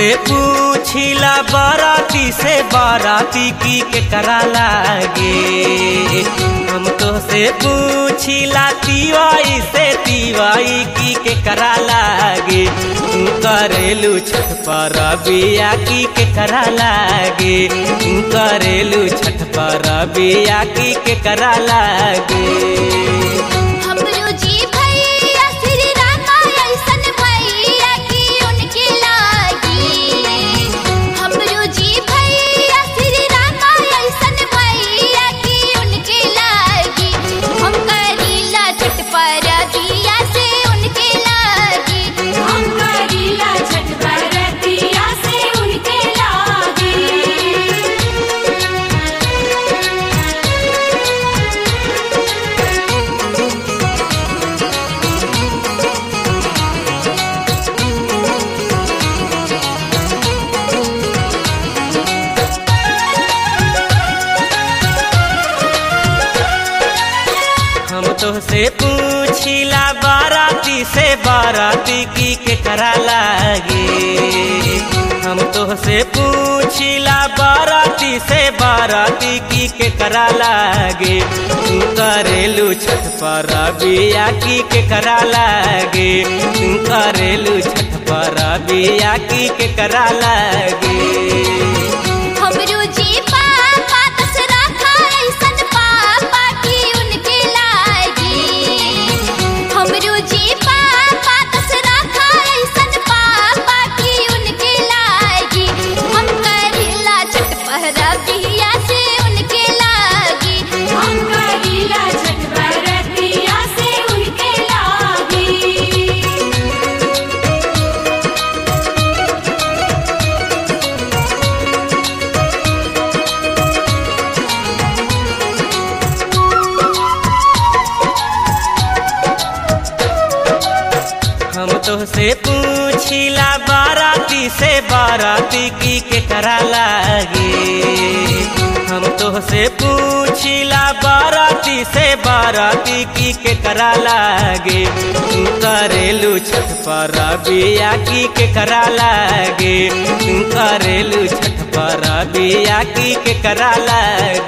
पूछिला बाराती से बाराती की के करा लागे हम तो से पूछिला तिवाई से तिवाई की के करा लागे तू करेलू छठ पर बिया की के करा लागे तू करेलू छठ पर बिया की के करा लागे हमरो जी भैया श्री रामा ऐसन भैया की उनके लागी हमरो जी भैया श्री रामा ऐसन भैया की उनके लागी हम करीला छठ पर दिया से उनके लागी हम करीला छठ बरतिया से उनके लागे हम तो से पूछिला बाराती से बाराती की के करा लागे हम तो से पूछिला बाराती से बाराती की के करा लागे तू करेलू छठ पर बिया की के करा लागे तू करेलू छठ पर बिया की के करा लागे हमरो जी पापा दसरा खा ऐसन पापा की उनके लागी हमरो जी पापा दसरा खा ऐसन पापा की उनके लागी हम करीला छठ पहरा बिया से उनके लागी हम करीला छठ बरतिया से उनके लागे हम तो से पूछिला बाराती से बाराती की के करा लागे हम तो से पूछिला बाराती से बाराती की के करा लागे तू करेलू छठ पर बिया की के करा लागे तू करेलू छठ पर बिया की के करा लागे